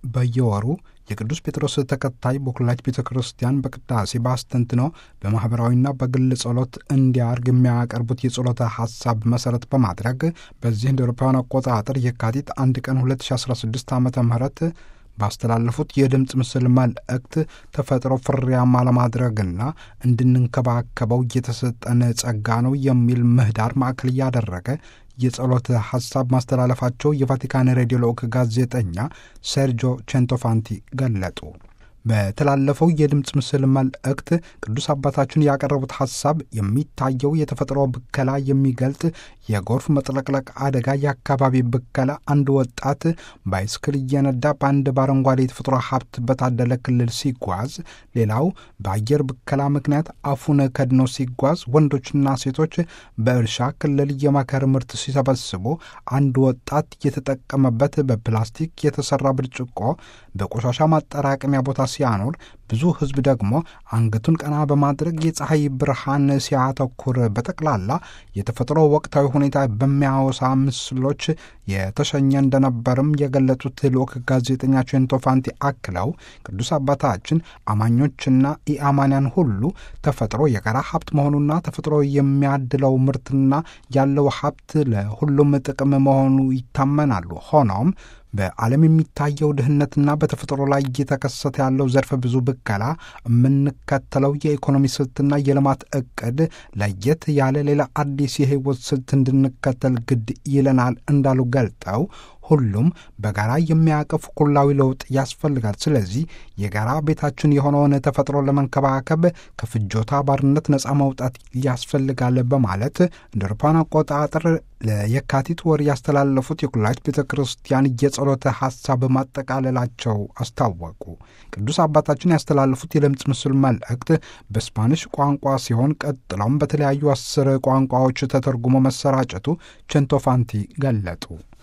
በየወሩ የቅዱስ ጴጥሮስ ተከታይ በኩላሊት ቤተ ክርስቲያን በቅዳሴ በአስተንትኖ በማኅበራዊና በግል ጸሎት እንዲያርግ የሚያቀርቡት የጸሎተ ሐሳብ መሠረት በማድረግ በዚህ እንደ አውሮፓውያን አቆጣጠር የካቲት አንድ ቀን 2016 ዓ ም ባስተላለፉት የድምፅ ምስል መልእክት ተፈጥሮ ፍሬያማ ለማድረግና እንድንንከባከበው የተሰጠን ጸጋ ነው የሚል ምህዳር ማዕከል እያደረገ የጸሎት ሐሳብ ማስተላለፋቸው የቫቲካን ሬዲዮ ልዑክ ጋዜጠኛ ሴርጆ ቼንቶፋንቲ ገለጡ። በተላለፈው የድምፅ ምስል መልእክት ቅዱስ አባታችን ያቀረቡት ሐሳብ የሚታየው የተፈጥሮ ብከላ የሚገልጥ የጎርፍ መጥለቅለቅ አደጋ፣ የአካባቢ ብከላ፣ አንድ ወጣት ባይስክል እየነዳ በአንድ በአረንጓዴ የተፈጥሮ ሀብት በታደለ ክልል ሲጓዝ፣ ሌላው በአየር ብከላ ምክንያት አፉን ከድኖ ሲጓዝ፣ ወንዶችና ሴቶች በእርሻ ክልል የመከር ምርት ሲሰበስቡ፣ አንድ ወጣት የተጠቀመበት በፕላስቲክ የተሰራ ብርጭቆ በቆሻሻ ማጠራቀሚያ ቦታ ሲያኖር ብዙ ሕዝብ ደግሞ አንገቱን ቀና በማድረግ የፀሐይ ብርሃን ሲያተኩር በጠቅላላ የተፈጥሮ ወቅታዊ ሁኔታ በሚያወሳ ምስሎች የተሸኘ እንደነበርም የገለጹት ልዑክ ጋዜጠኛ ቼንቶፋንቲ አክለው ቅዱስ አባታችን አማኞችና ኢአማንያን ሁሉ ተፈጥሮ የጋራ ሀብት መሆኑና ተፈጥሮ የሚያድለው ምርትና ያለው ሀብት ለሁሉም ጥቅም መሆኑ ይታመናሉ። ሆኖም በዓለም የሚታየው ድህነትና በተፈጥሮ ላይ እየተከሰተ ያለው ዘርፈ ብዙ ብከላ የምንከተለው የኢኮኖሚ ስልትና የልማት እቅድ ለየት ያለ ሌላ አዲስ የህይወት ስልት እንድንከተል ግድ ይለናል እንዳሉ ገልጠው ሁሉም በጋራ የሚያቅፍ ኩላዊ ለውጥ ያስፈልጋል። ስለዚህ የጋራ ቤታችን የሆነውን ተፈጥሮ ለመንከባከብ ከፍጆታ ባርነት ነፃ መውጣት ያስፈልጋል በማለት እንደ አውሮፓውያን አቆጣጠር ለየካቲት ወር ያስተላለፉት የኩላሊት ቤተ ክርስቲያን የጸሎተ ሐሳብ ማጠቃለላቸው አስታወቁ። ቅዱስ አባታችን ያስተላለፉት የድምፅ ምስል መልእክት በስፓኒሽ ቋንቋ ሲሆን ቀጥለውም በተለያዩ አስር ቋንቋዎች ተተርጉሞ መሰራጨቱ ቼንቶፋንቲ ገለጡ።